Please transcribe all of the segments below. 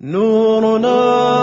نورنا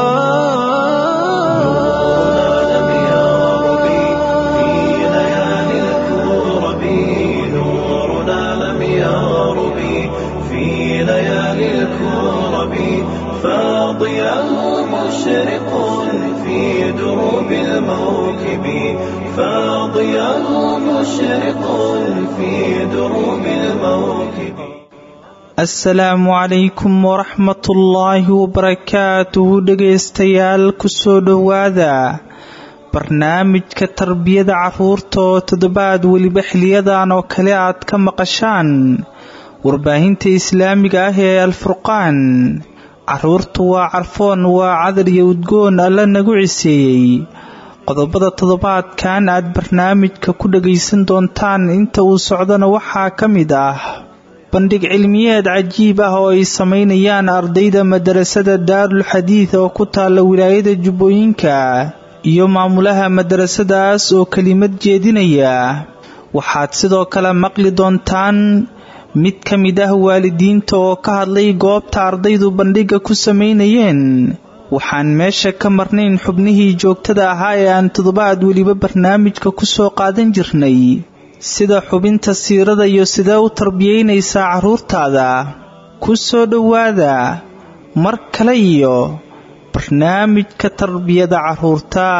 لم يغرب في ليالي الكرب نورنا لم يغرب في ليالي الكرب فاضيا مشرق في دروب الموكب فاضيا مشرق في دروب الموكب asalaamu calaykum waraxmatullaahi wabarakaatuhu dhegaystayaal kusoo dhowaada barnaamijka tarbiyada carruurta oo toddobaad weliba xiliyadan oo kale aad ka maqashaan warbaahinta islaamiga ah ee alfurqaan carruurtu waa carfoon waa cadar iyo udgoon alla nagu ciseeyey qodobada toddobaadkan aad barnaamijka ku dhagaysan doontaan inta uu socdana waxaa ka mid ah bandhig cilmiyeed cajiib ah oo ay samaynayaan ardayda madarasada daarul xadiid oo ku taalla wilaayada jubbooyinka iyo maamulaha madarasadaas oo kelimad jeedinaya waxaad sidoo kale maqli doontaan mid ka mid ah waalidiinta oo ka hadlay goobta ardaydu bandhigga ku samaynayeen waxaan meesha ka marnayn xubnihii joogtada ahaa ee aan toddobaad weliba barnaamijka ku soo qaadan jirnay sida xubinta siirada iyo sidee u tarbiyaynaysaa carruurtaada ku soo dhowaada mar kale iyo barnaamijka tarbiyada carruurta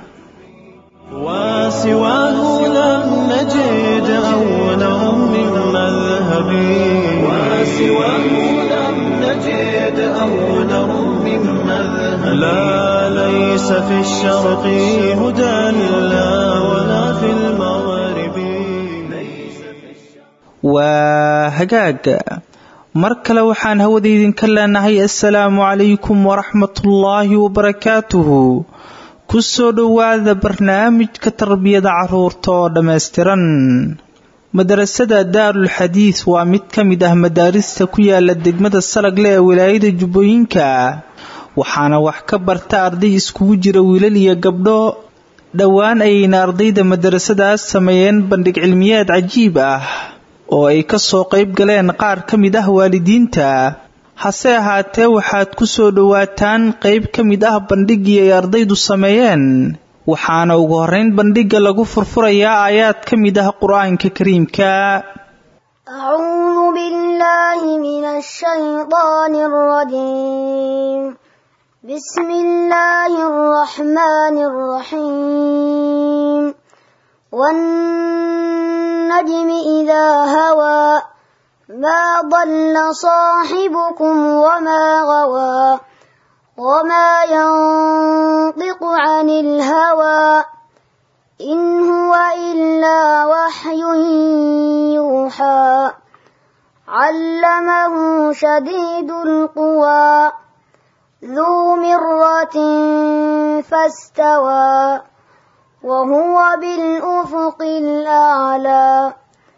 وسواه لم نجد أولا من مذهب وسواه لم نجد أولا من مذهب لا ليس في الشرق هدى لا ولا في المغرب waa hagaag mar kale waxaan hawada idinka leenahay assalaamu calaykum waraxmatullaahi wabarakaatuhu ku soo dhowaada barnaamijka tarbiyada carruurta oo dhammaystiran madarasada daarul xadiid waa mid ka mid ah madaarista ku yaala degmada salagle ee wilaayada jubbooyinka waxaana wax ka barta arday iskugu jira wiilal iyo gabdho dhowaan ayayna ardayda madarasadaas sameeyeen bandhig cilmiyeed cajiib ah oo ay ka soo qayb galeen qaar ka mid ah waalidiinta hase ahaatee waxaad ku soo dhowaataan qayb ka mid ah bandhiggii ay ardaydu sameeyeen waxaana ugu horrayn bandhigga lagu furfurayaa aayaad ka mid ah qur-aanka kariimka أعوذ بالله من الشيطان الرجيم بسم الله الرحمن الرحيم والنجم إذا هوى ما ضل صاحبكم وما غوى وما ينطق عن الهوى إن هو إلا وحي يوحى علمه شديد القوى ذو مرة فاستوى وهو بالأفق الأعلى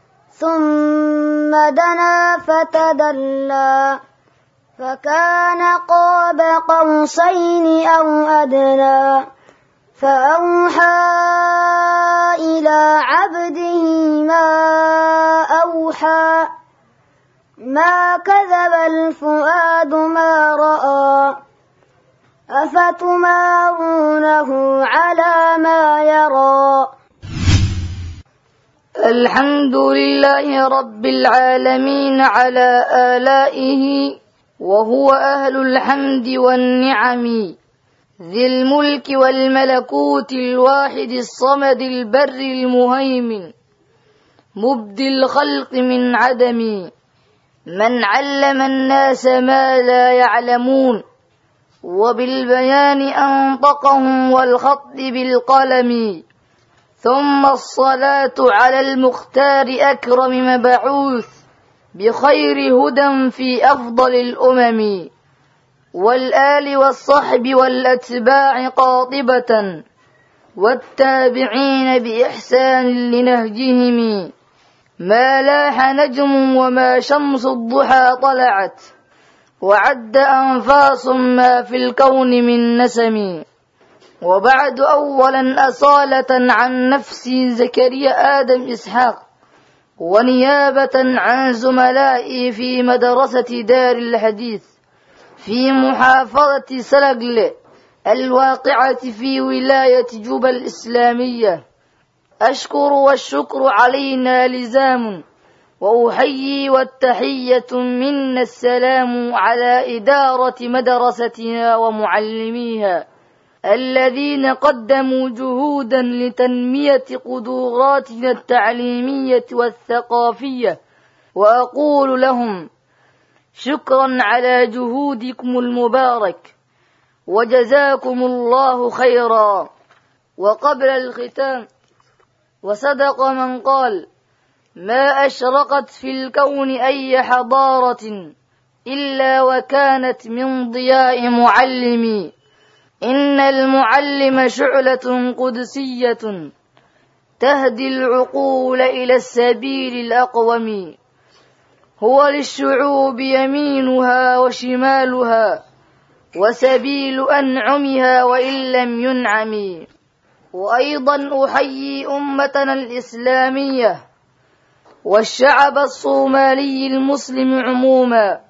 ثم دنا فتدلى فكان قاب قوسين أو أدنى فأوحى إلى عبده ما أوحى ما كذب الفؤاد ما رأى أفتمارونه على ما يرى الحمد لله رب العالمين على آلائه وهو أهل الحمد والنعم ذي الملك والملكوت الواحد الصمد البر المهيمن مبدي الخلق من عدم من علم الناس ما لا يعلمون وبالبيان أنطقهم والخط بالقلم ثم الصلاة على المختار أكرم مبعوث بخير هدى في أفضل الأمم والآل والصحب والأتباع قاطبة والتابعين بإحسان لنهجهم ما لاح نجم وما شمس الضحى طلعت وعد أنفاس ما في الكون من نسم وبعد أولا أصالة عن نفسي زكريا آدم إسحاق ونيابة عن زملائي في مدرسة دار الحديث في محافظة سلقل الواقعة في ولاية جوبا الإسلامية أشكر والشكر علينا لزام وأحيي والتحية منا السلام على إدارة مدرستنا ومعلميها الذين قدموا جهودا لتنمية قدراتنا التعليمية والثقافية وأقول لهم شكرا على جهودكم المبارك وجزاكم الله خيرا وقبل الختام وصدق من قال ما أشرقت في الكون أي حضارة إلا وكانت من ضياء معلمي إن المعلم شعلة قدسية تهدي العقول إلى السبيل الأقوم هو للشعوب يمينها وشمالها وسبيل أنعمها وإن لم ينعم وأيضا أحيي أمتنا الإسلامية والشعب الصومالي المسلم عموما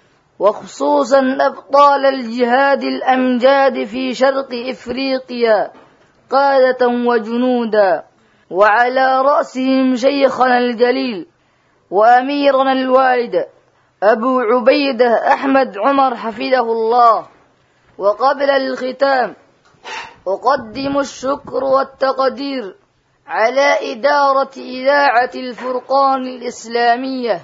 وخصوصا أبطال الجهاد الأمجاد في شرق إفريقيا قادة وجنودا وعلى رأسهم شيخنا الجليل وأميرنا الوالد أبو عبيدة أحمد عمر حفظه الله وقبل الختام أقدم الشكر والتقدير على إدارة إذاعة الفرقان الإسلامية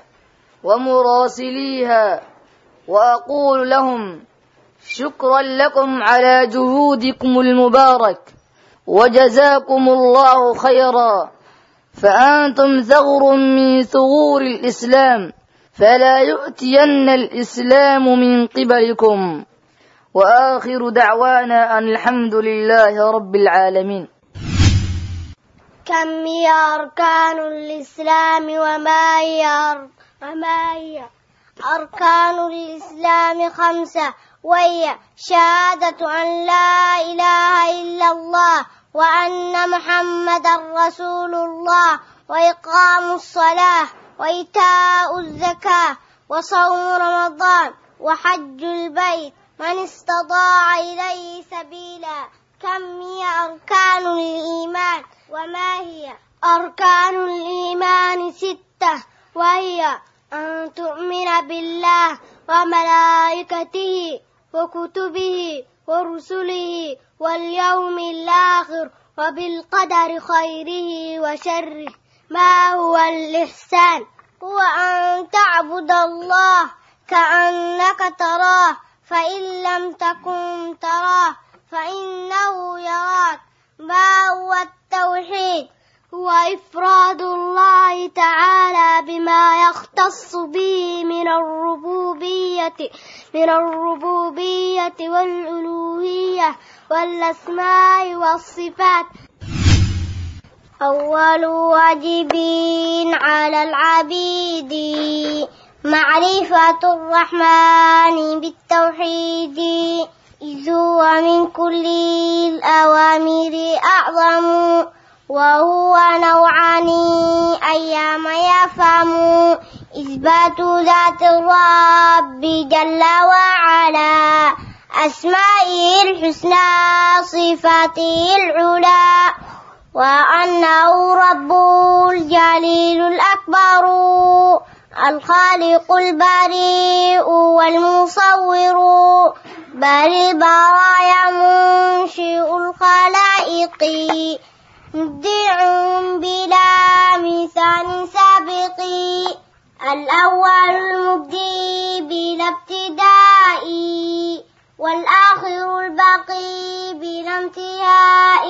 ومراسليها وأقول لهم شكرا لكم على جهودكم المبارك وجزاكم الله خيرا فأنتم ثغر من ثغور الإسلام فلا يؤتين الإسلام من قبلكم وآخر دعوانا أن الحمد لله رب العالمين كم هي أركان الإسلام وما هي وما هي أركان الإسلام خمسة وهي شهادة أن لا إله إلا الله وأن محمدا رسول الله وإقام الصلاة وإيتاء الزكاة وصوم رمضان وحج البيت من استطاع إليه سبيلا كم هي أركان الإيمان وما هي أركان الإيمان ستة وهي أن تؤمن بالله وملائكته وكتبه ورسله واليوم الآخر وبالقدر خيره وشره ما هو الإحسان هو أن تعبد الله كأنك تراه فإن لم تكن تراه فإنه يراك ما هو التوحيد هو إفراد الله تعالى بما يختص به من الربوبية من الربوبية والألوهية والأسماء والصفات أول واجب على العبيد معرفة الرحمن بالتوحيد إذ هو من كل الأوامر أعظم وهو نوعان أيام يفهم إثبات ذات الرب جل وعلا أسمائه الحسنى صفاته العلى وأنه رب الجليل الأكبر الخالق البريء والمصور بل البرايا منشئ الخلائق مبدع بلا مثال سابق الأول المبدي بلا ابتداء والآخر الباقي بلا انتهاء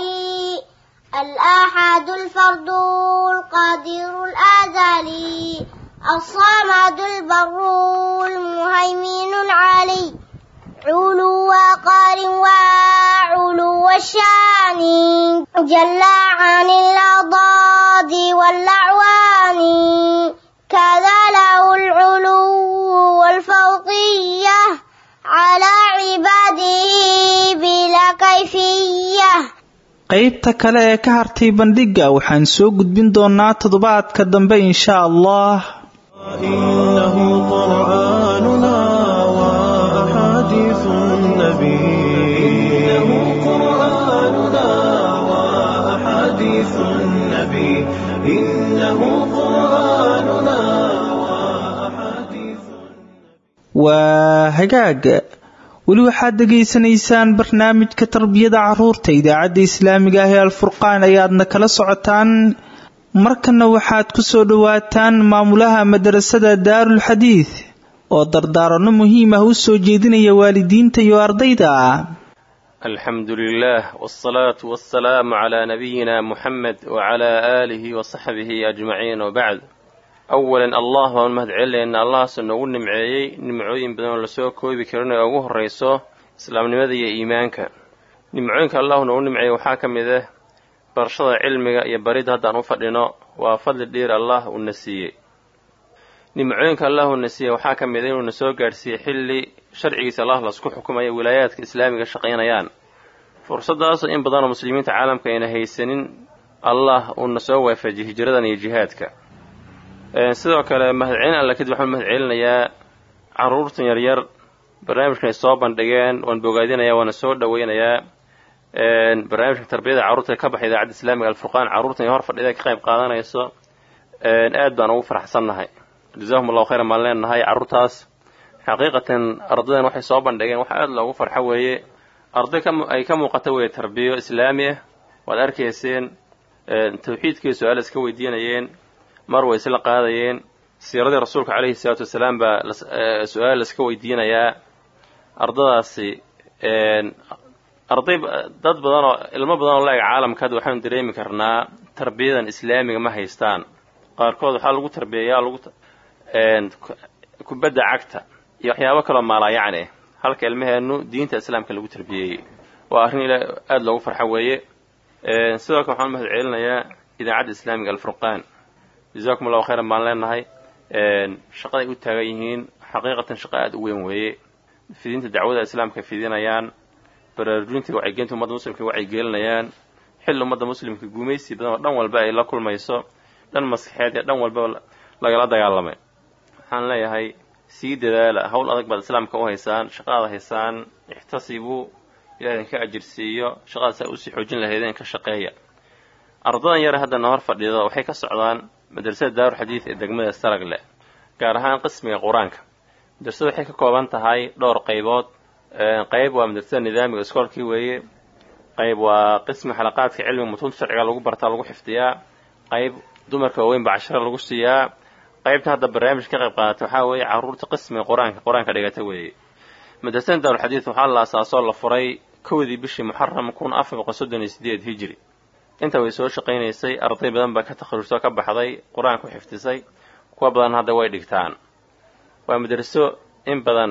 الآحد الفرد القادر الأزلي الصمد البر المهيمن العلي علو قار وعلو الشان جل عن الأضداد والأعوان كذا له العلو والفوقية على عباده بلا كيفية qaybta kale ee ka hartay bandhigga waxaan soo gudbin doonaa toddobaadka dambe insha allah إنه قرآننا hagaag weli waxaad dhegaysanaysaan barnaamijka tarbiyada caruurta idaacadda islaamiga ah ee alfurqaan ayaadna kala socotaan markana waxaad ku soo dhowaataan maamulaha madarasada daarul xadiid oo dardaaranno muhiim ah u soo jeedinaya waalidiinta iyo ardayda الحمد لله والصلاة والسلام على نبينا محمد وعلى آله وصحبه أجمعين وبعد أولا الله ونمهد علي أن الله سنقول نمعيي نمعوين بدون لسوء كوي بكرنا أوه الرئيسو إسلام نمذي إيمانك نمعوينك الله نقول نمعي وحاكم إذا برشد علمك يبريد هذا نفرنا وفضل دير الله والنسيي نمعوينك الله والنسيي وحاكم إذا ونسوء قارسي حلي sharcigiisa allah lasku xukumaya wilaayaadka islaamiga shaqaynayaan fursadaas in badanoo muslimiinta caalamka ayna haysanin allah uuna soo waafajiy hijradan iyo jihaadka sidoo kale mahadcelin alla kadib waxaan mahadcelinayaa caruurtan yaryar barnaamijkan ay soo bandhigeen waan bogaadinayaa waana soo dhoweynayaa barnaamijka tarbiyada carruurta ka baxay idaacadda islaamiga alfurqaan carruurtan hor fadhida ka qayb qaadanayso aad baan ugu faraxsannahay jazaahum allahu khayran baan leenahay carruurtaas xaqiiqatan ardaydan waxay soo bandhigeen waxa aada loogu farxo weeye arday ay ka muuqato weeye tarbiyo islaami ah waad arkayseen tawxiidkii su-aal iska weydiinayeen mar way isla qaadayeen siiradii rasuulka calayhi salaatu wasalaam baa su-aal iska weydiinayaa ardadaasi arday dad badan oo ilmo badan oo la-eg caalamka hadda waxaanu dareemi karnaa tarbiyadan islaamiga ma haystaan qaarkood waxaa lagu tarbiyayaa lagu kubadda cagta iyo waxyaabo kaloo maalaayacni ah halka ilmaheennu diinta islaamka lagu tarbiyeeyey waa arrin ila aada loogu farxo weeye sidoo kale waxaan mahad celinayaa idaacadda islaamiga alfurqaan jazakum allahu khayran baan leenahay shaqaday u taagan yihiin xaqiiqatan shaqo aada u weyn weeye fidinta dacwada islaamka fidinayaan baraarujinta wacyigelinta ummadda muslimka wacyigelinayaan xilli ummadda muslimka gumaysi badan oo dhan walba ay la kulmayso dhan maskaxeed iyo dhan walba lagala dagaalamay waxaan leeyahay sii dadaala hawl adag baad islaamka u haysaan shaqadaad haysaan ixtasibuu ilaah idinka ajirsiiyo shaqadaas aa usii xoojin lahaydeen ka shaqeeya ardadan yare haddana hor fadhido waxay ka socdaan madrasada daaru xadiid ee degmada saragle gaar ahaan qismiga qur-aanka madrasada waxay ka kooban tahay dhowr qaybood qayb waa madrasada nidaamiga iskoolkii weeye qayb waa qismi xalaqaadka cilmiga mutuunta sharciga lagu bartaa lagu xifdiyaa qayb dumarka waaweyn baa casharo lagu siiyaa qaybta hadda barnaamij ka qayb qaadata waxaa weeye carruurta qismiga qur-aanka qur-aanka dhigata weeye madrasada daarulxadiid waxaa la asaasoo la furay kowdii bishii muxaram kun afar boqol soddon iyo sideed hijri inta way soo shaqaynaysay arday badan baa ka takharujtoo ka baxday qur-aanka ku xifdisay kuwa badan hadda way dhigtaan waa madraso in badan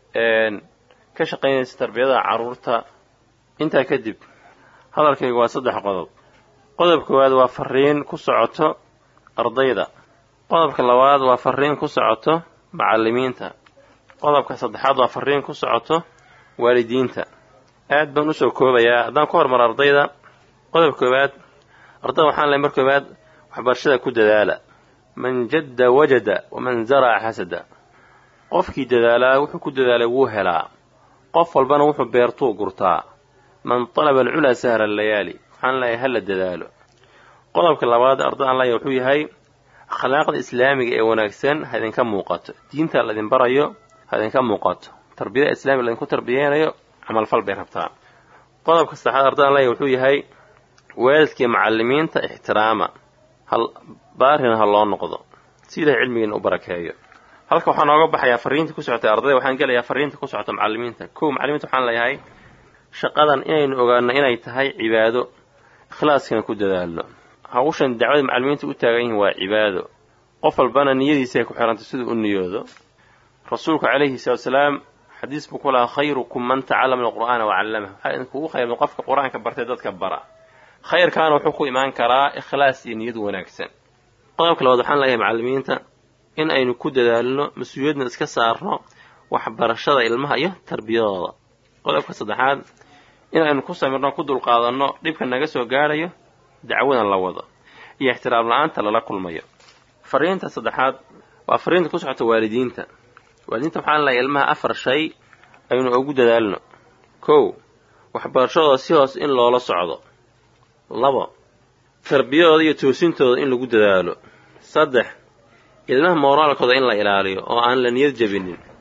ka shaqaynaysa tarbiyada carruurta intaa kadib hadalkaygu waa saddex qodob qodob koowaad waa fariin ku socoto ardayda qodobka labaad waa fariin ku socoto macallimiinta qodobka saddexaad waa fariin ku socoto waalidiinta aad baan usoo koobayaa haddaan ku hormaro ardayda qodob koowaad ardayda waxaan lehay mar koowaad waxbarashada ku dadaala man jadda wajada waman zaraca xasada qofkii dadaalaa wuxuu ku dadaalay wuu helaa qof walbana wuxuu beertuu gurtaa man talaba alculaa sahra alayaali waxaan leeyahay hala dadaalo qodobka labaad ardaydan leeyahay wuxuu yahay akhlaaqda islaamiga ee wanaagsan ha idinka muuqato diinta laydin barayo ha idinka muuqato tarbiyada islamiga laydinku tarbiyeynayo camalfal bay rabtaa qodobka saddexaad ardaydan leeyahay wuxuu yahay waalidkii macallimiinta ixtiraama hal baarina ha loo noqdo si ilahay cilmigiina u barakeeyo halka waxaa nooga baxayaa fariinta ku socotay ardayda waxaan gelayaa fariinta ku socota macallimiinta kow macallimiinta waxaan leeyahay shaqadan inaynu ogaano inay tahay cibaado ikhlaaskana ku dadaalno hawshan dacwada macallimiinta u taagan yihiin waa cibaado qof walbana niyadiisa ay ku xirantay siduu u niyoodo rasuulku calayhi salaatu wasalaam xadiis buu ku lahaa khayrukum man tacallama alqur'aana wa callamah waxaa idinkugu khayrma qofka qur-aanka bartay dadka bara khayrkaana wuxuu ku imaan karaa ikhlaas iyo niyad wanaagsan qodobka labaad waxaan leeyahay macallimiinta in aynu ku dadaalno mas-uuliyadna iska saarno waxbarashada ilmaha iyo tarbiyadooda qodobka saddexaad in aynu ku samirno ku dulqaadanno dhibka naga soo gaadhayo dacwadan la wado iyo ixtiraam la-aanta lala kulmayo fariinta saddexaad waa fariinta ku socota waalidiinta waalidiinta waxaan leeyahay ilmaha afar shay aynu ugu dadaalno kow waxbarashadooda si hoos in loola socdo labo tarbiyadooda iyo toosintooda in lagu dadaalo saddex ilmaha mooraalkooda in la ilaaliyo oo aan la niyad jabinin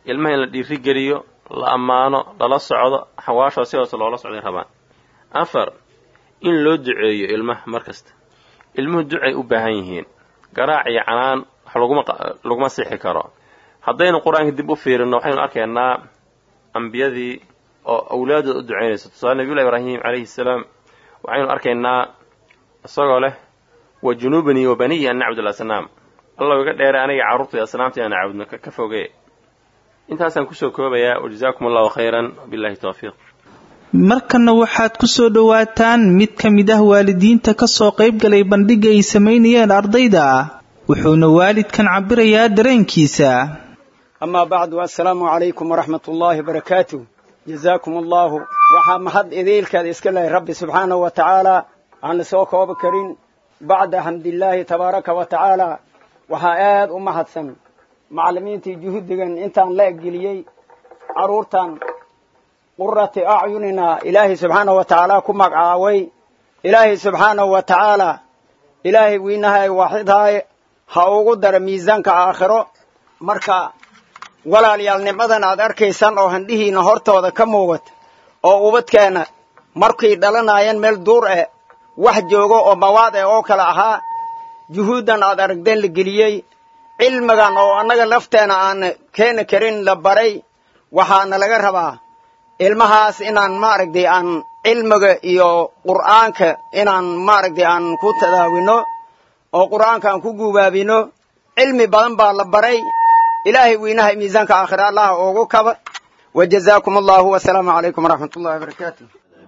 ilmaha in la dhiirigeliyo la ammaano lala socdo xawaashoo si hoose loola socday rabaan afar in loo duceeyo ilmaha mar kasta ilmuhu ducay u baahan yihiin garaac iyo canaan wax laguma laguma sixi karo haddaynu qur-aanka dib u fiirinno waxaynu arkaynaa ambiyadii oo awlaadooda u ducaynayso tusaale nabiyullahi ibraahim calayhi salaam waxaynu arkaynaa isagoo leh wa junuubanii wa baniyi an nacbud alasnaam allow iga dheere aniga carruurtay asnaamta inaan caabudno ka foge intaasaan kusoo koobayaa wajazaakum allahu khayran wabillahi towfiiq markanna waxaad ku soo dhowaataan mid ka mid ah waalidiinta ka soo qayb galay bandhigga ay samaynayeen ardayda wuxuuna waalidkan cabirayaa dareenkiisa amaa bacdu assalaamu calaykum waraxmat ullaahi barakaatu jazaakum allaahu waxaa mahad idiilkeeda iska lehay rabbi subxaanahu wa tacaala aan la soo koobi karin bacda xamdillaahi tabaaraka wa tacaala waxaa aad u mahadsan macallimiintii juhuddigan intaan la eggeliyey carruurtan qurati acyunina ilaahay subxaanahu wa tacaala ku magacaaway ilaahay subxaanahu wa tacaala ilaahay wiinahay waaxidhaay ha ugu dara miisaanka aakhiro marka walaalayaal nicmadan aad arkaysaan oo handhihiina hortooda ka muuqata oo ubadkeenna markay dhalanaayeen meel duur eh wax joogo oo mawaad eh oo kale ahaa juhuuddan aad aragdeen la geliyey cilmigan oo annaga lafteena aan keeni karin la baray waxaana laga rabaa ilmahaas inaan maaragtay aan cilmiga iyo qur'aanka inaan maaragtay aan ku tadaawino oo qur'aanka aan ku guubaabino cilmi badan baa la baray ilaahay wiinaha miisaanka aakhira allah ugu kaba wajazaakum allahu wasalaamu calaykum waraxmat ullahi wabarakaatu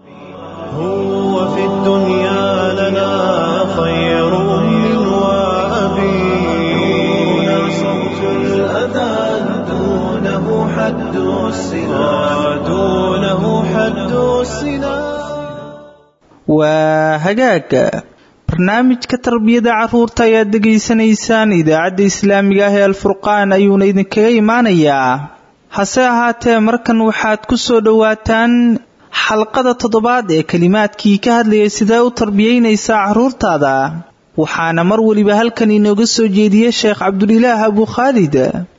هو في الدنيا لنا خير من وأبي دون صوت الأذان دونه حد السنا دونه حد السنا waa hagaaga barnaamijka tarbiyada carruurta ayaad dhegaysanaysaan idaacadda islaamiga ah ee alfurqaan ayuuna idinkaga imaanayaa hase ahaatee markan waxaad ku soo dhowaataan xalqada toddobaad ee kelimaadkii ka hadlayay sidee u tarbiyaynaysaa carruurtaada waxaana mar weliba halkan inooga soo jeediyey sheekh cabdulilaah abu khaalid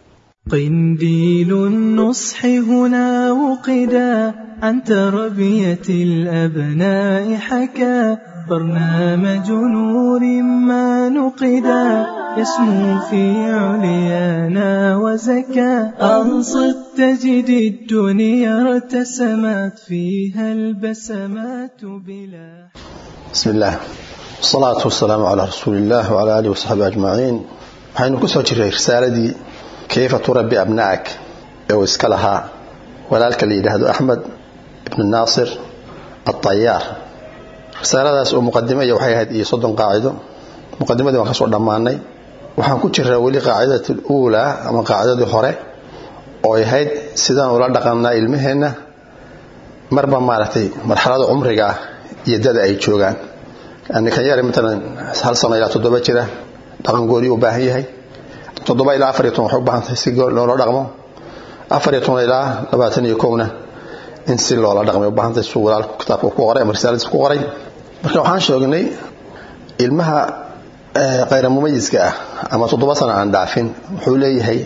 قنديل النصح هنا وقدا عن تربية الأبناء حكى برنامج نور ما نقدا يسمو في عليانا وزكى أنصت تجد الدنيا ارتسمت فيها البسمات بلا بسم الله والصلاة والسلام على رسول الله وعلى آله وصحبه أجمعين waxaynu ku soo jirray risaaladii kayfa turabbi abna'ak ee uu iska lahaa walaalka la yidhaahdo axmed ibnu naasir alطayaar risaaladaas oo muqadimaya waxay ahayd iyo soddon qaacido muqadimadii waan ka soo dhammaanay waxaan ku jiraa weli qaacidati luulaa ama qaacidadii hore oo ay ahayd sidaan ula dhaqannaa ilmaheenna marba maaragtay marxalada cumriga ah iyo dada ay joogaan yani kan yare matalan hal sano ilaa toddoba jira dhaqan gooniyu u baahan yahay toddoba ilaa afar iyo toban waxay u baahan tahay si loola dhaqmo afar iyo toban ilaa labaatan iyo kowna in si loola dhaqmay u baahan tahay suu walaalku kitaabka ku qoray ama risaaladiis ku qoray marka waxaan sheegnay ilmaha khayra mumayiska ah ama toddoba sano aan dhaafin wuxuu leeyahay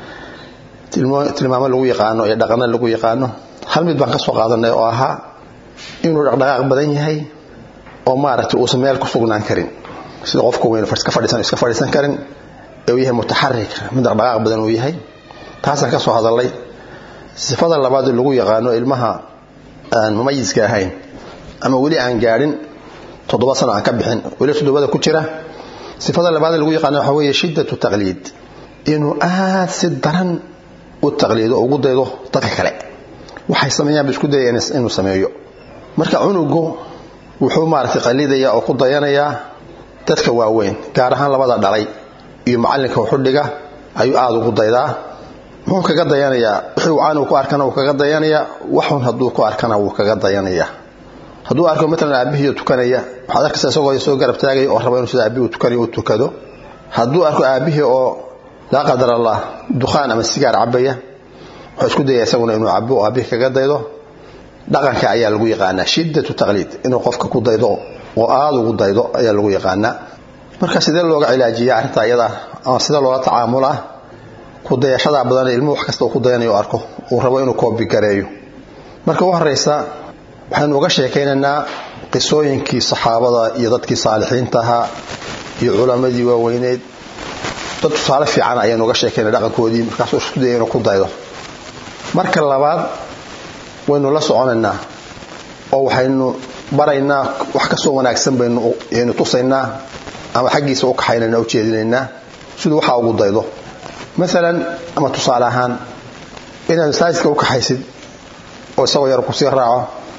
tilmaamo lagu yaqaano iyo dhaqano lagu yaqaano hal mid baan ka soo qaadanay oo ahaa inuu dhaqdhaqaaq badan yahay oo maaragtay uusan meel ku sugnaan karin sida qofka weyn iska fadhiisan iska fadhiisan karin ee uu yahay mutaxarik mid dhaqdhaqaaq badan uu yahay taasaan ka soo hadalay sifada labaad lagu yaqaano ilmaha aan mumayiska ahayn ama weli aan gaadhin toddoba sano aan ka bixin weli toddobada ku jira sifada labaad lagu yaqaano waxa weeye shiddatu taqliid inuu aad si daran u taqliido oo ugu daydo dadka kale waxay sameeyaan ba isku dayaya inuu sameeyo marka cunugu wuxuu maaragtay qaliidaya oo ku dayanayaa dadka waaweyn gaar ahaan labada dhalay iyo macallinka wuxudhiga ayuu aada ugu daydaa muxuu kaga dayanayaa wixii caan uu ku arkana wuu kaga dayanayaa waxun hadduu ku arkana wuu kaga dayanayaa hadduu arko matalan aabbihiioo tukanaya waxaad arkaysa isagoo soo garab taagaya oo raba inuu sida aabbihi tukanayo u tukado hadduu arko aabbihii oo laa qadar allah dukhaan ama sigaar cabaya wuxuu isku dayaya isaguna inuu cabo oo aabbihii kaga daydo dhaqanka ayaa lagu yaqaanaa shiddatu taqliid inuu qofka ku daydo oo aada ugu daydo ayaa lagu yaqaanaa marka sidee looga cilaajiya arrinta iyada ama sida loola tacaamulaa ku kudayashadaa badan ilmuhu wax kasta uu ku dayanayo arko uu rabo inuu koobi gareeyo marka u horeysa waxaynu uga sheekaynaynaa qisooyinkii saxaabada iyo dadkii saalixiinta ahaa iyo culammadii waaweyneed dad tusaale fiican ayaanu uga sheekaynay dhaqankoodii markaasuu isku daya inuu ku daydo marka labaad waynu la soconaynaa oo waxaynu baraynaa wax kastoo wanaagsan baynu tusaynaa ama xaggiisa u kaxaynana u jeedinaynaa siduu waxaa ugu daydo maalan ama tusaale ahaan inaad masaajidka u kaxaysid oo isagoo yar kusii raaco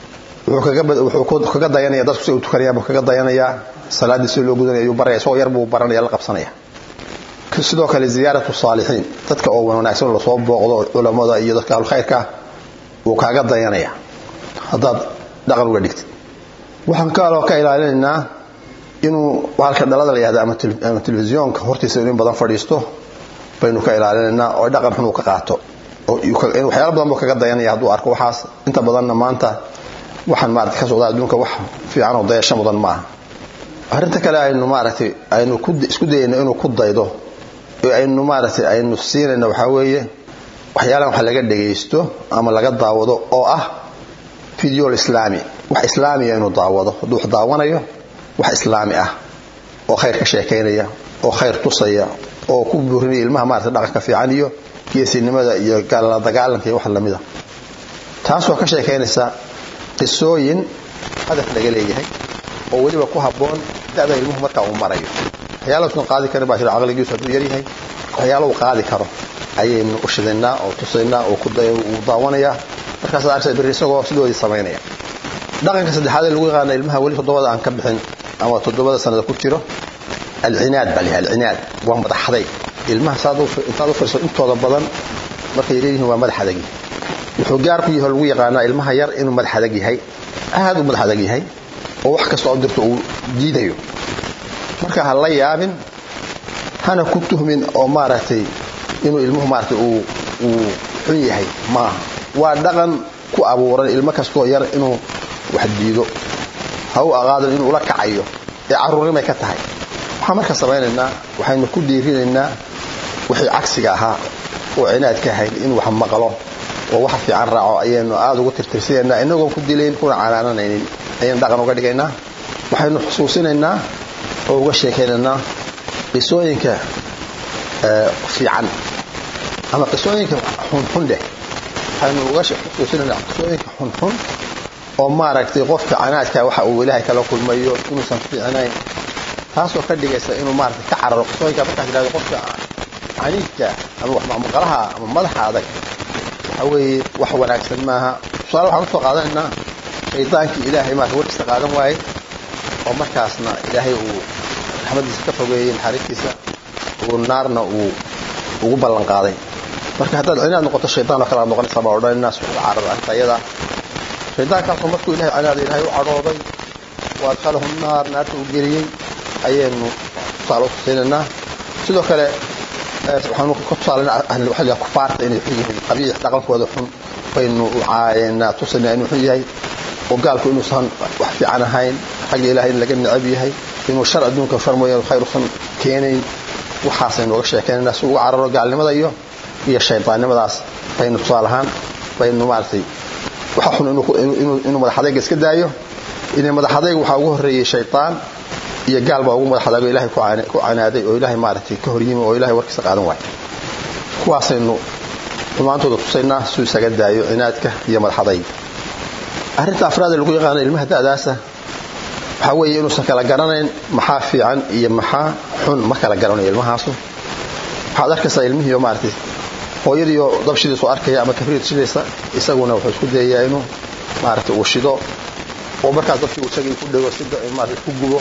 wuxuu kaga dayanaya dadku si u tukanayaan buu kaga dayanayaa salaaddii si loo gudanaya ayuu baraya isagoo yar buu baranaya la qabsanaya sidoo kale ziyaaratu saalixiin dadka oo wanaagsan lasoo booqdo culammada iyo dadka ahlukhayrka wuu kaaga dayanaya haddaad dhaqan uga dhigtid waxaan kaloo ka ilaalinaynaa inuu halka dhalada la yihahda ama telefisyoonka hortiisa in badan fadhiisto baynu ka ilaalinaynaa oo dhaqan xun uu ka qaato waxyaala badan buu kaga dayanaya hadduu arko waxaas inta badanna maanta waxaan maarata ka socdaa adduunka wax fiican oo dayasho mudan ma aha arrinta kale aynu maaragtay aynu isku dayayno inuu ku daydo ee aynu maaragtay aynu siinayno waxaa weeye waxyaalahan wax laga dhagaysto ama laga daawado oo ah fideol islaami wax islaamiya inuu daawado hadduu wax daawanayo wax islaami ah oo khayr ka sheekaynaya oo khayr tusaya oo ku buurinaya ilmaha maarata dhaqanka fiican iyo geesinimada iyo gaalala dagaalanka iyo wax lamida taasoo ka sheekaynaysa qisooyin hadaf laga leeyahay oo weliba ku habboon da'da ilmuhu markaa uu marayo waxyaala usan qaadi karin baa jira caqligiisu hadduu yaryahay waxyaala uu qaadi karo ayaynu u shidaynaa oo tusaynaa oo uu daawanayaa markaas arkaysa berri isagoo sidoodii samaynaya dhaqanka saddexaad ee lagu yaqaana ilmaha weli toddobada aan ka bixin ama toddobada sanada ku jiro alcinaad baa layahay alcinaad waa madaxaday ilmaha intaad u firiso intooda badan markay leeyihiin waa madax adag wuxuu gaar ku yahay lagu yaqaanaa ilmaha yar inuu madax adag yahay aad u madax adag yahay oo wax kasta oo dirto uu diidayo marka ha la yaabin hana ku tuhmin oo maaragtay inuu ilmuhu maaragtay uu uu xun yahay maaha waa dhaqan ku abuuran ilmo kastoo yar inuu wax diido ha u aqaadan inuu ula kacayo ee carruurnimay ka tahay waxaan marka samaynaynaa waxaynu ku dhiirinaynaa wixii cagsiga ahaa oo cinaad ka ahayd inuu wax maqlo oo wax fiican raaco ayaynu aada ugu tirtirsinaynaa inagoon ku dilayn kuna canaananaynin ayaynu dhaqan uga dhigaynaa waxaynu xusuusinaynaa oo uga sheekaynaynaa qisooyinka fiican ama qisooyinka xunxun dheh waxaynu uga xusuusinaynaa qisooyinka xunxun oo maaragtay qofka canaadka waxa uu ilaahay kala kulmayo inuusan fiicnayn taasoo ka dhigaysa inuu maaragtay ka cararo qisooyinka markaad tidhahdo qofka caniidka ama maqlaha ama madaxa adag waxa weeye wax wanaagsan maaha tusaale waxaan usoo qaadanaynaa shaydaankii ilaahay maarata warkiisa qaadan waaye oo markaasna ilaahay uu raxmadiisa ka fogeeyey naxariistiisa uu naarna uu ugu ballan qaaday marka haddaad cinaad noqoto shaydaan oo kale aad noqonaysaa baa odhanayna suuxda carada arrinta iyada shaydaankaasoo markuu ilahay cinaada ilaahay u cadhooday wa adkhalahu naar naarta uu geliyey ayaynu tusaale u tusiinaynaa sidoo kale waxaanu ka tusaalana kufaarta inay xun yihiin qabiix dhaqankooda xun baynu caayanaa tusaynaa inuu xun yahay oo gaalku inuusan wax fiican ahayn xagga ilahay in laga necab yahay inuu shar adduunka shar mooyaane khayr usan keenayn waxaasaynu uga sheekaynaynaa si uga cararo gaalnimada iyo iyo shaydaannimadaas baynu tusaale ahaan baynu maaragtay waxa xun inuu madaxadayga iska daayo inay madaxadayga waxaa ugu horreeyey shaydaan iyo gaal baa ugu madaxadaago ilahay ku canaaday oo ilaahay maaragtay ka horyimi oo ilahay warkiisa qaadan waay kuwaasaynu xumaantooda tusaynaa suu isaga daayo cinaadka iyo madaxadayga arrinta afraad ee lagu yaqaano ilmaha da'daasa waxaa weeye inuusan kala garanayn maxaa fiican iyo maxaa xun ma kala garanayo ilmahaasu waxaad arkaysaa ilmihiioo maaragtay hooyadiioo dabshidiisu arkaya ama kabriid shidaysa isaguna wuxuu isku dayayaa inuu maaragtay uu shido oo markaas dabkii uu isagii ku dhego si maaragtay ku gubo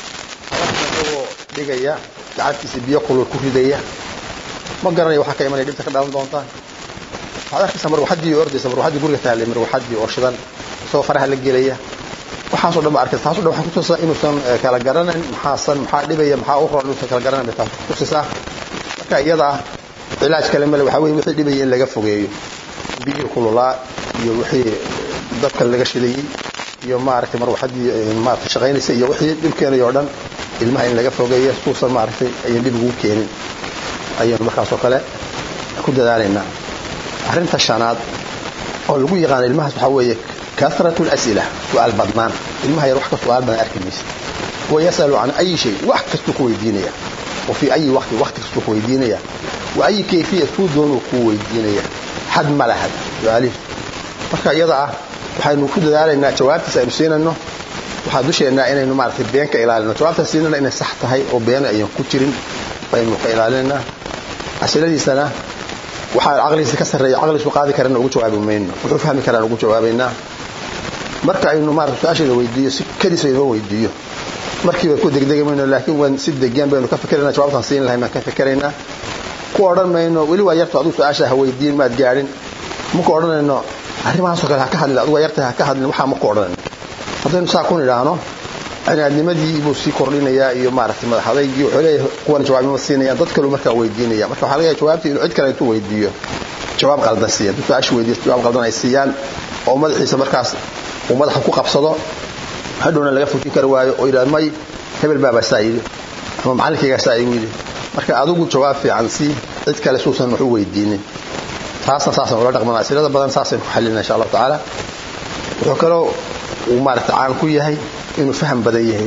isagoo dhigaya gacantiisa biyo kulul ku ridaya ma garanaya waxaa ka imanaya dhibta ka dhalan doontaa waxaad arkaysaa marwaxaddii ordaysa marwaxaddii guriga taallay marwaxaddii oo shidan isagoo faraha la gelaya waxaasoo dhan ba arkaysa taasoo dhan waxay kutusaa inuusan kala garanayn maxaasan maxaa dhibaya maxaa u roon inuusan kala garanayn bay taas kutusisaa marka iyada ah cilaaj kale male waxaa weye wixii dhibaya in laga fogeeyo biyihii kululaa iyo wixii dabka laga shidayey iyo maaragtay marwaxaddii maaragtay shaqaynaysa iyo wixii dhib keenaya oo dhan ilmaha in laga fogeeyo suusan maaragtay ayan dhib ugu keenin ayaynu markaasoo kale ku dadaalaynaa arrinta shanaad oo lagu yaqaano ilmahaas waxaa weeye kasratu las'ila su'aal badnaan ilmaha yar wax ka su'aal badan arki maysa wayasalu can ayi shay wax kastuu ku weydiinaya wa fii ayi waqti waqti kastuu ku weydiinaya wa ayi kayfiya suu doonuu kuu weydiinaya xad ma laha su'aalihi marka iyada ah waxaynu ku dadaalaynaa jawaabtiis aynu siinayno waxaa dusheennaa inaynu maaragtay been ka ilaalino jawaabtaas siinana inay sax tahay oo been ayaan ku jirin baynu ka ilaalinaynaa asiladiisana waxaa caqligiisa ka sarreeya caqligiisu qaadi karana ugu jawaabi mayno wuxuu fahmi karaan ugu jawaabaynaa marka aynu maarata su-aasheeda weydiiyo si kadiis aynoo weydiiyo markiiba ku degdegi mayno laakiin waan si degan baynu ka fikiraynaa jawaabtaan siin lahay baan ka fikiraynaa ku odhan mayno weli waa yarto adigu su-aasha ha weydiin maad gaadhin maku odhanayno arrimahaasoo kale ha ka hadlin adigu waa yartahay ha ka hadlin waxaa maku odhanayno haddaynu saa kun idhaahno cinaadnimadii buu sii kordhinayaa iyo maaragtay madax adaygii wuxuu leeyahay kuwan jawaabnimo siinayaan dad kaleu markaa weydiinaya marka waxaa laga yahay jawaabtii inuu cid kale intuu weydiiyo jawaab qaldan siiya hadduu su-aasha weydiiyo jawaab qaldan ay siiyaan oo madaxiisa markaas uu madaxa ku qabsado hadhowna laga fujin kari waayo oo yidhahdo may hebel baabaa saa yidhi ama macallinkaygaa saa igu yidhi marka adigu jawaab fiican sii cid kale suusan wax u weydiinin taasna saasaan ula dhaqmana asilada badan saasaynu ku xallina insha allahu tacaala wuxuu kaloo uu maaragta caan ku yahay inuu faham badan yahay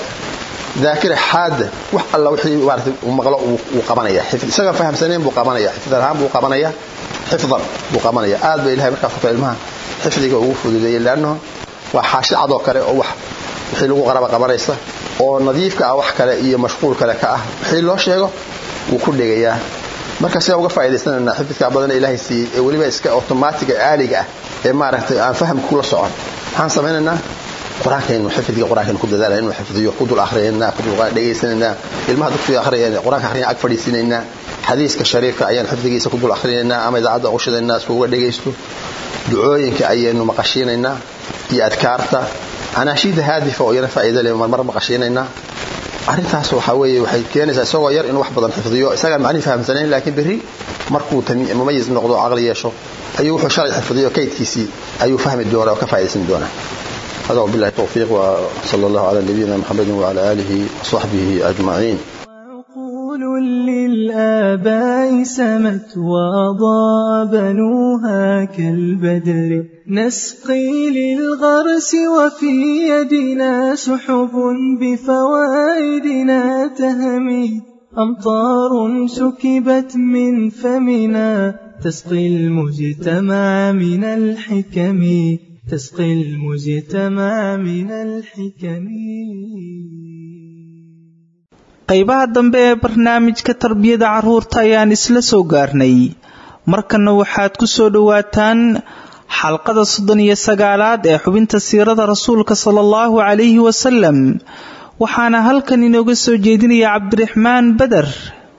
daakira xaada wax alla wixii maarata uu maqlo uu qabanaya isaga fahamsanayn buu qabanaya xifdan ahaan buu qabanaya xifdan buu qabanaya aad ba ilahay markaas kale ilmaha xifdiga ugu fududeeyey leannahu waa xaashi cadoo kale oo wax wixii lagu qaraba qabanaysa oo nadiifka ah wax kale iyo mashquul kale ka ah wixii loo sheego wuu ku dhegayaa marka sidaa uga faa'iidaysanayna xifdkaa badan ilaahay siiyey ee weliba iska otomaatiga aaliga ah ee maaragtay aan fahamka kula socon maxaan samaynaynaa qur-aankaynu xifdiga qur-aankaynu ku dadaalaya inuu xifdiyo ku dul akhriyayna ku dul dhegaysanaynaa ilmaha dugsiga akhriyayna qur-aanka akhriyana ag fadhiisinaynaa xadiiska shariifka ayaan xifdigiisa ku dul akhrinaynaa ama idaacadda ugu shidaynaa si uga dhegaysto ducooyinka ayaynu maqashiinaynaa iyo adkaarta anaashiida haadifa oo iyana faa'iida leh marmar maqashiinaynaa arrintaas waxaa weeye waxay keenaysaa isagoo yar inuu wax badan xifdiyo isagaan macnihi fahamsanayn laakiin berri markuu mumayis noqdo o caqli yeesho ayuu wuxuu shalay xifdiyo kaydkiisii ayuu fahmi doonaa oo ka faa'iidaysan doonaa هذا وبالله التوفيق وصلى الله على نبينا محمد وعلى آله وصحبه أجمعين وعقول للآباء سمت وأضاء بنوها كالبدر نسقي للغرس وفي يدنا سحب بفوائدنا تهمي أمطار سكبت من فمنا تسقي المجتمع من الحكم تسقي المجتمع من الحكم qaybaha dambe ee barnaamijka tarbiyada carruurta ayaan isla soo gaarnay markanna waxaad ku soo dhowaataan xalqada soddon iyo sagaalaad ee xubinta siirada rasuulka sala allahu calayhi wasalam waxaana halkan inooga soo jeedinaya cabdiraxmaan beder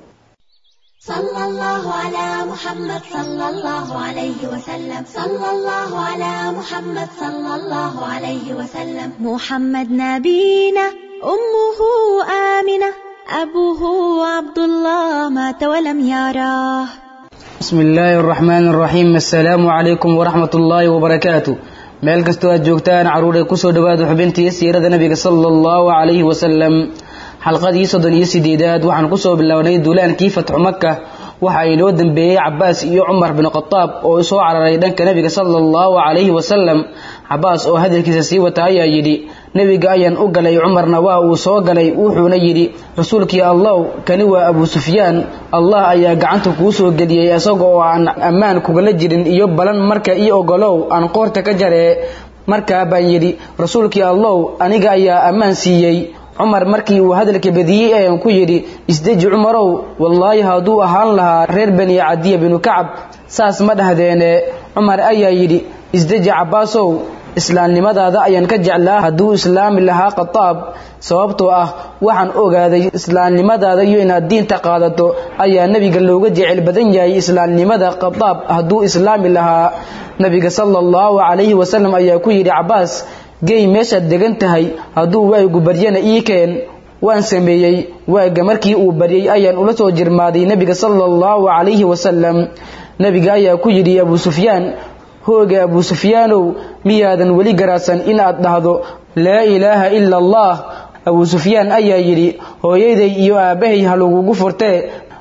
صلى الله على محمد صلى الله عليه وسلم صلى الله على محمد صلى الله عليه وسلم محمد نبينا أمه آمنة أبوه عبد الله مات ولم يراه بسم الله الرحمن الرحيم السلام عليكم ورحمة الله وبركاته meel kastoo aad joogtaan caruuray kusoo dhawaada xubintii siirada nabiga sala allahu calayhi wasalam xalqadii soddon iyo sideedaad waxaan kusoo bilownay duulaankii fatxu maka waxa inoo dambeeyey cabaas iyo cumar bin khataab oo soo cararay dhanka nabiga sala allahu calayhi wasalam cabaas oo hadalkiisa sii wata ayaa yidhi nebiga ayaan u galay cumarna waa uu soo galay wuxuuna yidhi rasuulkii allow kani waa abu sufyaan allah ayaa gacanta kuu soo geliyey isaga oo aan ammaan kugala jirin iyo balan marka ii ogolow aan qoorta ka jaree markaa baan yidhi rasuulkii allow aniga ayaa ammaan siiyey cumar markii uu hadalka badiyey ayaan ku yidhi isdeji cumarow wallaahi hadduu ahaan lahaa reer bani cadiya binu kacab saas ma dhahdeene cumar ayaa yidhi isdeji cabbaasow islaamnimadaada ayaan ka jeclaa hadduu islaami lahaa khataab sababtoo ah waxaan ogaaday islaamnimadaada iyo inaad diinta qaadato ayaa nebiga looga jecel badan yahay islaamnimada khataab hadduu islaami lahaa nebiga sala allahu calayhi wasalam ayaa ku yidhi cabbaas gey meeshaad degan tahay hadduu waagu baryana ii keen waan sameeyey waaga markii uu baryey ayaan ula soo jirmaaday nebiga sala allahu calayhi wasalam nebiga ayaa ku yidhi abuu sufyaan hooga abuu sufyaanow miyaadan weli garaadsan inaad dhahdo laa ilaaha ila allah abuu sufyaan ayaa yidhi hooyaday iyo aabbahay ha lagugu furtee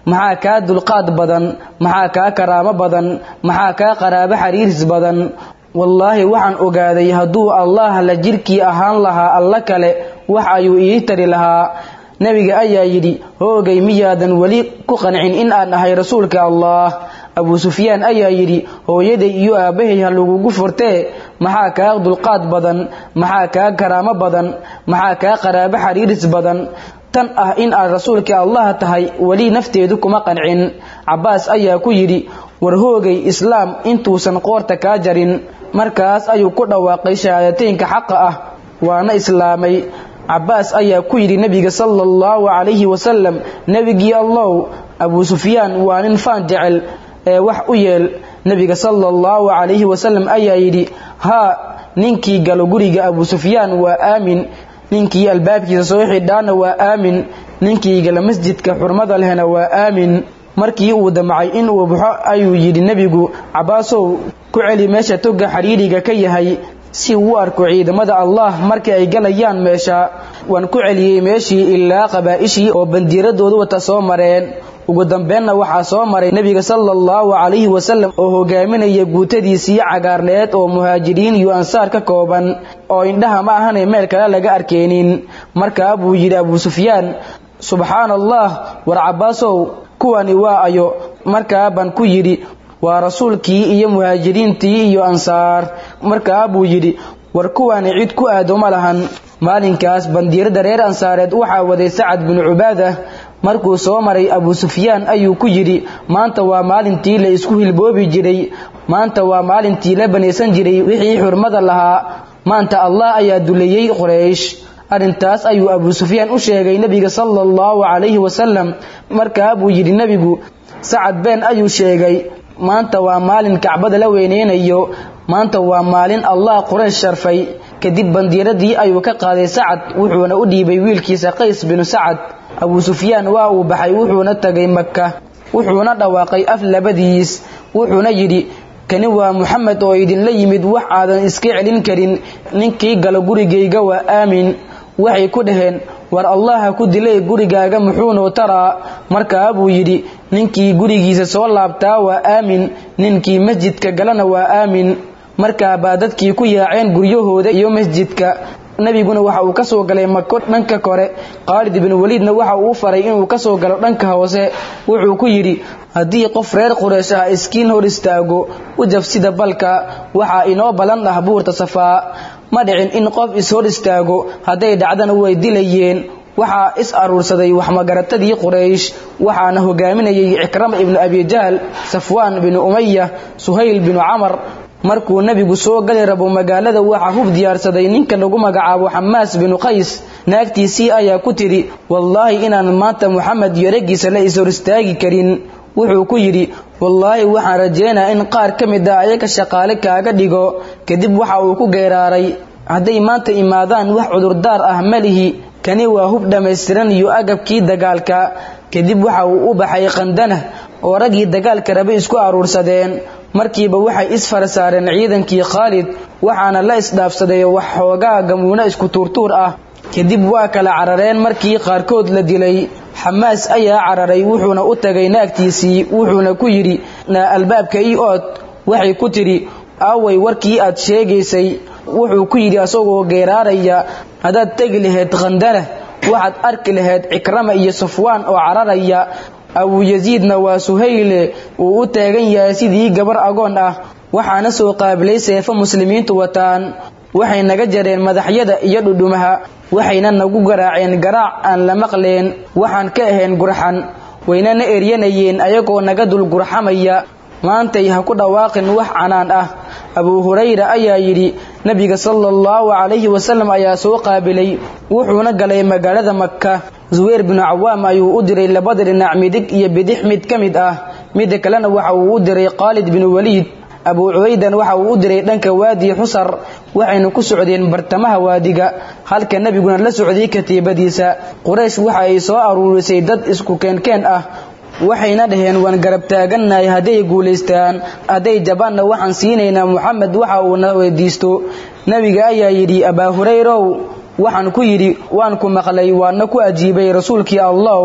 maxaa kaa dulqaad badan maxaa kaa karaamo badan maxaa kaa qaraabo xariiris badan wallaahi waxaan ogaaday hadduu allah la jirkii ahaan lahaa alla kale wax ayuu ii tari lahaa nebiga ayaa yidhi hoogay miyaadan weli ku qancin in aan ahay rasuulka allah abuu sufyaan ayaa yidhi hooyaday iyo aabbahay ha lagugu furtee maxaa kaa dulqaad badan maxaa kaa karaamo badan maxaa kaa qaraabo xariiris badan tan ah in aad rasuulka allah tahay weli nafteedu kuma qancin cabbaas ayaa ku yidhi war hoogay islaam intuusan qoorta kaa jarin markaas ayuu ku dhawaaqay shahaadateynka xaqa ah waana islaamay cabbaas ayaa ku yidhi nebiga sala allahu calayhi wasalam nebigii allow abuu sufyaan waa nin faan jecel ee wax u yeel nebiga sala allahu calayhi wasalam ayaa yidhi haa ninkii galo guriga abuu sufyaan waa aamin ninkii albaabkiisa soo xidhaana waa aamin ninkii gala masjidka xurmada lehna waa aamin markii uu damcay in uu baxo ayuu yidhi nebigu cabbaasow ku celi meesha toga xidhiidhiga ka yahay si uu u arko ciidamada allah markii ay galayaan meesha waan ku celiyey meeshii ilaa qabaa'ishii oo bandiiradoodu wata soo mareen ugu dambeenna waxaa soo maray nebiga sala allahu calayhi wasalam oo hogaaminaya guutadiisii cagaarneed oo muhaajiriin iyo ansaar ka kooban oo indhaha ma ahanay meel kale laga arkeenin markaa buu yidhi abuu sufyaan subxaana allah war cabbaasow kuwani waa ayo markaa baan ku yidhi waa rasuulkii iyo muhaajiriintii iyo ansaar markaa buu yidhi war kuwani cid ku aado ma lahan maalinkaas bandiirada reer ansaareed waxaa waday sacad binu cubaada markuu soo maray abuu sufyaan ayuu ku yidhi maanta waa maalintii la isku hilboobi jiray maanta waa maalintii la banaysan jiray wixii xurmada lahaa maanta allah ayaa duleeyey qoraysh arrintaas ayuu abuu sufyaan u sheegay nebiga sala allahu calayhi wasalam markaa buu yidhi nebigu sacad been ayuu sheegay maanta waa maalin kacbada la weyneynayo maanta waa maalin allah quraysh sharfay kadib bandiiradii ayuu ka qaaday sacad wuxuuna u dhiibay wiilkiisa qays binu sacad abuu sufyaan waa uu baxay wuxuuna tagay maka wuxuuna dhawaaqay af labadiis wuxuuna yidhi kani waa muxamed oo idinla yimid wax aadan iska celin karin ninkii galo gurigayga waa aamin waxay ku dhaheen war allaha ku dilay gurigaaga muxuunuu taraa markaa buu yidhi ninkii gurigiisa soo laabtaa waa aamin ninkii masjidka galana waa aamin markaa baa dadkii ku yaaceen guryahooda iyo masjidka nebiguna waxa uu ka soo galay mako dhanka kore khaalid ibnu weliidna waxa uu faray inuu ka soo galo dhanka hoose wuxuu ku yidhi haddii qof reer quraysh ah iskiin hor istaago u jabsida balka waxaa inoo ballan ah buurta safaa ma dhicin in qof is-hor istaago hadday dhacdana way dilayeen waxaa is aruursaday waxmagaratadii quraysh waxaana hogaaminayay cikrama ibnu abijahl safwaan binu umaya suhayl binu camar markuu nebigu soo gali rabo magaalada waxaa hub diyaarsaday ninka lagu magacaabo xamaas binu qays naagtiisii ayaa ku tidhi wallaahi inaan maanta muxamed iyo raggiisa la is-hor istaagi karin wuxuu ku yidhi wallaahi waxaan rajeynaa in qaar ka mid ah ayaga shaqaale kaaga dhigo kadib waxa uu ku geeraaray hadday maanta imaadaan wax cudurdaar ah malihi kani waa hub dhammaystiran iyo agabkii dagaalka kadib waxa uu u baxay qandanah oo raggii dagaalka rabe isku aruursadeen markiiba waxay isfara saareen ciidankii khaalid waxaana la isdhaafsaday wax xoogaa gamuuno isku tuurtuur ah kadib waa kala carareen markii qaarkood la dilay xamaas ayaa cararay wuxuuna u tagay naagtiisii wuxuuna ku yidhi naa albaabka ii ood waxay ku tidhi aaway warkii aad sheegaysay wuxuu ku yidhi asagoo geeraaraya haddaad tegi lahayd khandana waxaad arki lahayd cikrama iyo safwaan oo cararaya abuu yasiidna waa suhayle uu u taagan yahay sidii gabar agoon ah waxaana soo qaabilay seefo muslimiintu wataan waxay naga jareen madaxyada iyo dhudhumaha waxayna nagu garaaceen garaac aan la maqleen waxaan ka ahayn gurxan wayna na eryanayeen ayagoo naga dul gurxamaya maantay ha ku dhawaaqin wax canaan ah abuu hurayra ayaa yidhi nebiga sala allahu calayhi wasalam ayaa soo qaabilay wuxuuna galay magaalada maka zuweyr binu cawaam ayuu u diray labada dhinac midig iyo bidix mid ka mid ah midda kalena waxa uu u diray khaalid binu waliid abuu cubaydan waxa uu u diray dhanka waadi xusar waxayna ku socdeen bartamaha waadiga halka nebiguna la socday katiibadiisa quraysh waxa ay soo aruurisay dad isku keenkeen ah waxayna dhaheen waan garab taagannahay hadday guulaystaan hadday jabaanna waxaan siinaynaa muxamed waxa uuna weydiisto nebiga ayaa yidhi abaa hurayrow waxaan ku yidhi waan ku maqlay waana ku ajiibay rasuulkii allow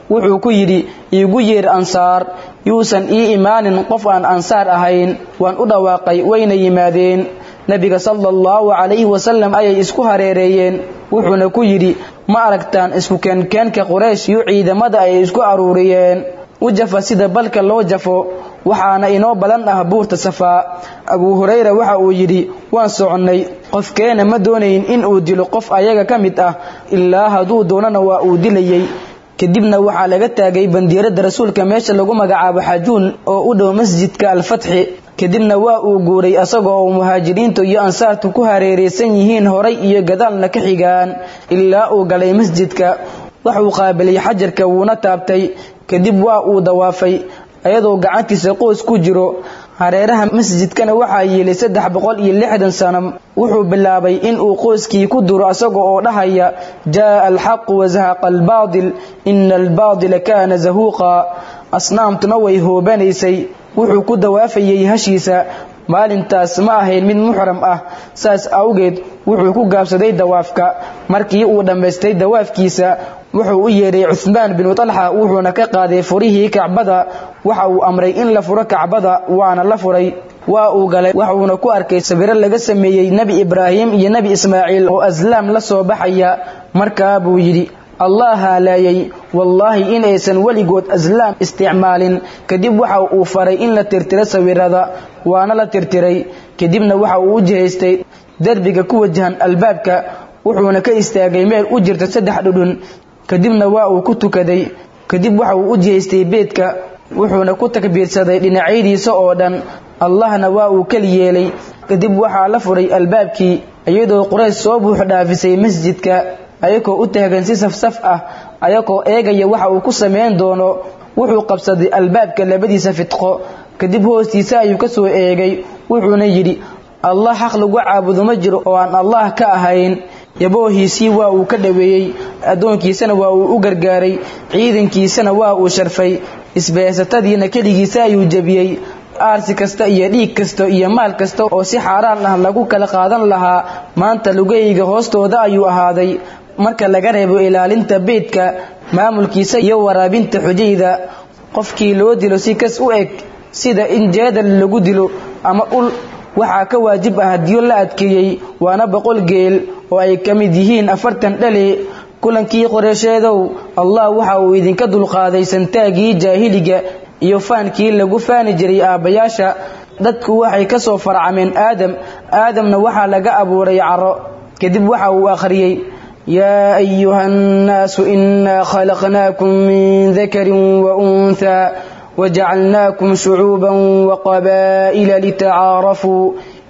wuxuu ku yidhi iigu yeer ansaar yuusan ii imaanin qof aan ansaar ahayn waan u dhawaaqay wayna yimaadeen nebiga sala allahu calayhi wasalam ayay isku hareereeyeen wuxuuna ku yidhi ma aragtaan isku keenkeenka quraysh iyo ciidamada ay isku aruuriyeen u jafa sida balka loo jafo waxaana inoo badan ah buurta safaa abuu hurayra waxa uu yidhi waan soconnay qofkeena ma doonayn in uu dilo qof ayaga ka mid ah ilaa hadduu doonana waa uu dilayey kadibna waxaa laga taagay bandiiradda rasuulka meesha lagu magacaabo xajuun oo u dhow masjidka alfatxi kadibna waa uu guuray asaga oo muhaajiriintu iyo ansaartu ku hareeraysan yihiin horay iyo gadaalna ka xigaan ilaa uu galay masjidka waxuu qaabilay xajarka wuuna taabtay kadib waa uu dawaafay ayadoo gacantiisa qoys ku jiro hareeraha masjidkana waxaa yeelay saddex boqol iyo lixdan sano wuxuu bilaabay inuu qoyskii ku duro asaga oo dhahaya jaaa alxaqu wazahaqa albaadil ina albaadila kaana zahuuqa asnaamtuna way hoobanaysay wuxuu ku dawaafayey hashiisa maalintaas ma ahayn mid muxram ah saas awgeed wuxuu ku gaabsaday dawaafka markii uu dhammaystay dawaafkiisa wuxuu u yeedhay cuhmaan binu talxa wuxuuna ka qaaday furihii kacbada waxa uu amray in la furo kacbada waana la furay waa uu galay waxuuna ku arkay sawiro laga sameeyey nebi ibraahim iyo nebi ismaaciil oo aslaam la soo baxaya markaa buu yidhi allah haalaayay wallaahi inaysan weligood aslaam isticmaalin kadib waxa uu faray in la tirtiro sawirada waana la tirtiray kadibna waxa uu u jihaystay derbiga ku wajahan albaabka wuxuuna ka istaagay meel u jirta saddex dhudhun kadibna waa uu ku tukaday kadib waxa uu u jihaystay beedka wuxuuna ku takbiirsaday dhinacyadiisa oo dhan allahna waa uu keli yeelay kadib waxaa la furay albaabkii iyadoo quraysh soo buux dhaafisay masjidka ayagoo u taagan si safsaf ah ayagoo eegaya waxa uu ku samayn doono wuxuu qabsaday albaabka labadiisa fidqo kadib hoostiisa ayuu ka soo eegay wuxuuna yidhi allah xaq lagu caabudo ma jiro oo aan allah ka ahayn yaboohiisii waa uu ka dhoweeyey addoonkiisana waa uu u gargaaray ciidankiisana waa uu sharfay isbeesatadiina keligiisa ayuu jebiyey aarsi kasta iyo dhiig kasta iyo maal kasta oo si xaaraan ah lagu kala qaadan lahaa maanta lugayga hoostooda ayuu ahaaday marka laga reebo ilaalinta beydka maamulkiisa iyo waraabinta xujayda qofkii loo dilo si kas u eg sida in jeedal lagu dilo ama ul waxaa ka waajib ah hadiyo la adkeeyey waana boqol geel oo ay ka mid yihiin afartan dhale kulankii qoreesheedow allah waxa uu idinka dulqaaday santaagii jaahiliga iyo faankii lagu faani jiray aabbayaasha dadku waxay ka soo farcameen aadam aadamna waxaa laga abuuray caro kadib waxa uu akhriyey yaa ayuha annaasu innaa khalaqnaakum min dakarin wa unthaa wajacalnaakum shucuuban waqabaa'ila litacaarafuu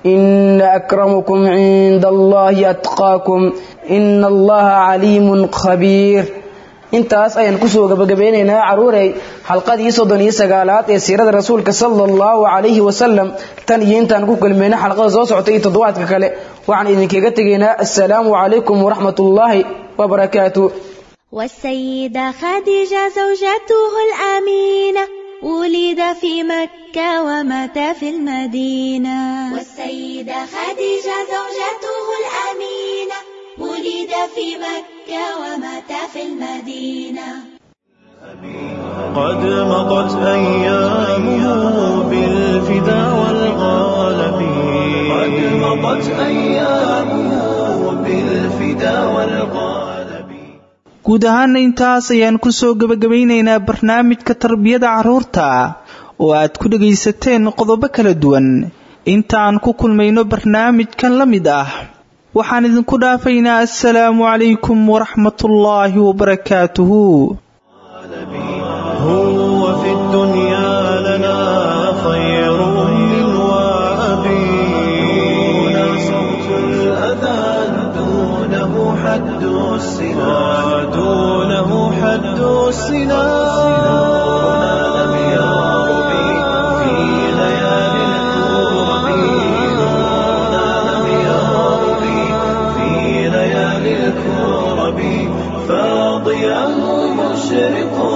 ina akramakum cinda allahi atqaakum ina allaha caliimun khabiir intaas ayaan kusoo gabagabeynaynaa caruurey xalqadii soddon iyo sagaalaad ee siirada rasuulka sala allahu calayhi wasalam tan iyo intaan ku kulmayna xalqada soo socota iyo toddobaadka kale waxaan idinkaga tegaynaa assalaamu calaykum waraxmat ullaahi wabarakaatu والسيدة خديجة زوجته الأمينة ولد في مكة ومات في المدينة والسيدة خديجة زوجته الأمينة ولد في مكة ومات في المدينة قد مضت أيامه بالفدا والغالب قد مضت أيامه بالفدا والغالب guud ahaana intaas ayaan kusoo gebagabaynaynaa barnaamijka tarbiyada carruurta oo aad ku dhagaysateen qodobo kala duwan intaan ku kulmayno barnaamijkan la mid ah waxaan idinku dhaafaynaa assalaamu calaykum waraxmatullaahi wabarakaatuhu هو في الدنيا لنا خير من وأبي دون صوت الأذان دونه حد السنا دونه حد السنا لم يرب في ليالي الكرب لم يرب في ليالي الكرب فاضيا مشرق